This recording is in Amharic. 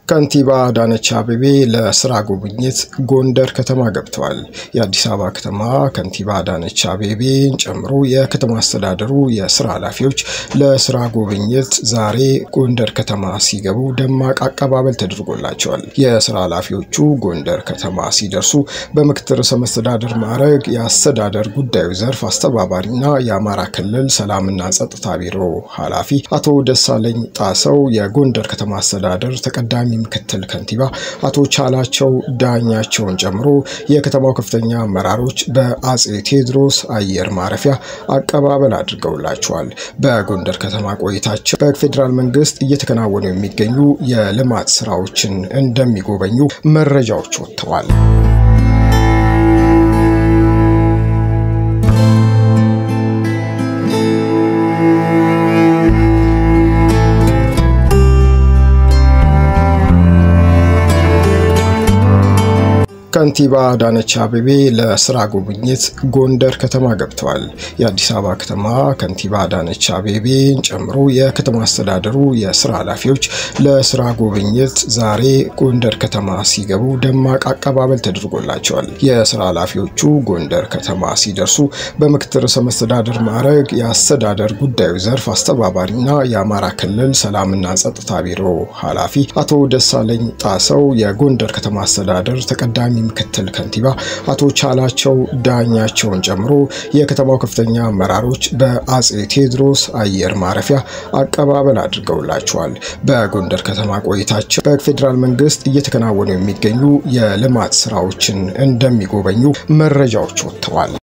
ከንቲባ አዳነች አቤቤ ለስራ ጉብኝት ጎንደር ከተማ ገብተዋል። የአዲስ አበባ ከተማ ከንቲባ አዳነች አቤቤን ጨምሮ የከተማ አስተዳደሩ የስራ ኃላፊዎች ለስራ ጉብኝት ዛሬ ጎንደር ከተማ ሲገቡ ደማቅ አቀባበል ተደርጎላቸዋል። የስራ ኃላፊዎቹ ጎንደር ከተማ ሲደርሱ በምክትል ርዕሰ መስተዳድር ማዕረግ የአስተዳደር ጉዳዩ ዘርፍ አስተባባሪና የአማራ ክልል ሰላምና ጸጥታ ቢሮ ኃላፊ አቶ ደሳለኝ ጣሰው፣ የጎንደር ከተማ አስተዳደር ተቀዳሚ ምክትል ከንቲባ አቶ ቻላቸው ዳኛቸውን ጨምሮ የከተማው ከፍተኛ አመራሮች በአጼ ቴዎድሮስ አየር ማረፊያ አቀባበል አድርገውላቸዋል። በጎንደር ከተማ ቆይታቸው በፌዴራል መንግስት እየተከናወኑ የሚገኙ የልማት ስራዎችን እንደሚጎበኙ መረጃዎች ወጥተዋል። ከንቲባ አዳነች አቤቤ ለስራ ጉብኝት ጎንደር ከተማ ገብተዋል። የአዲስ አበባ ከተማ ከንቲባ አዳነች አቤቤን ጨምሮ የከተማ አስተዳደሩ የስራ ኃላፊዎች ለስራ ጉብኝት ዛሬ ጎንደር ከተማ ሲገቡ ደማቅ አቀባበል ተደርጎላቸዋል። የስራ ኃላፊዎቹ ጎንደር ከተማ ሲደርሱ በምክትል ርዕሰ መስተዳድር ማዕረግ የአስተዳደር ጉዳዩ ዘርፍ አስተባባሪና የአማራ ክልል ሰላምና ጸጥታ ቢሮ ኃላፊ አቶ ደሳለኝ ጣሰው፣ የጎንደር ከተማ አስተዳደር ተቀዳሚ ምክትል ከንቲባ አቶ ቻላቸው ዳኛቸውን ጨምሮ የከተማው ከፍተኛ አመራሮች በአጼ ቴዎድሮስ አየር ማረፊያ አቀባበል አድርገውላቸዋል። በጎንደር ከተማ ቆይታቸው በፌዴራል መንግስት እየተከናወኑ የሚገኙ የልማት ስራዎችን እንደሚጎበኙ መረጃዎች ወጥተዋል።